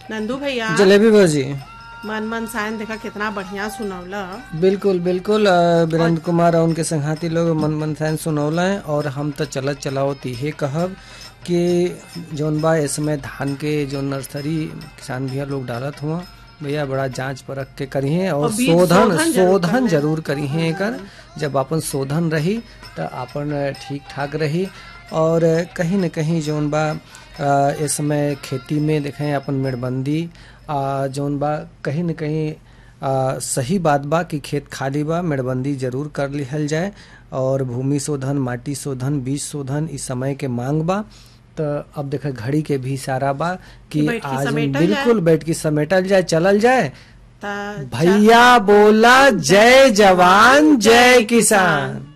नंदू भैया जलेबी भौजी मन मन सायन देखा कितना बढ़िया सुनौला बिल्कुल बिल्कुल अ, वीरेंद्र कुमार और उनके संघाती लोग मन मन फैन सुनौला है और हम तो चलत चलावत इहे कहब कि जौन बा इस समय धान के जो नर्सरी किसान भैया लोग डालत हुआ भैया बड़ा जांच परख के करिए और और बीज शोधन शोधन जरूर शोधन करना। जरूर करिए एकर जब अपन शोधन रही तो अपन ठीक ठाक रही और कहीं न कहीं जौन बा अ, इस समय खेती में देखें अपन मेड़बंदी अ, जौन बा कहीं न कहीं आ, सही बात बा कि खेत खाली बा मेड़बंदी जरूर कर लिहल जाए और भूमि शोधन माटी शोधन बीज शोधन इस समय के मांग बा तो अब देखे घड़ी के भी इशारा बा कि कि बैठ के आज समेटल बिल्कुल बैठ के समेटल जाए चलल जाए ता भैया बोला जय जवान जय किसान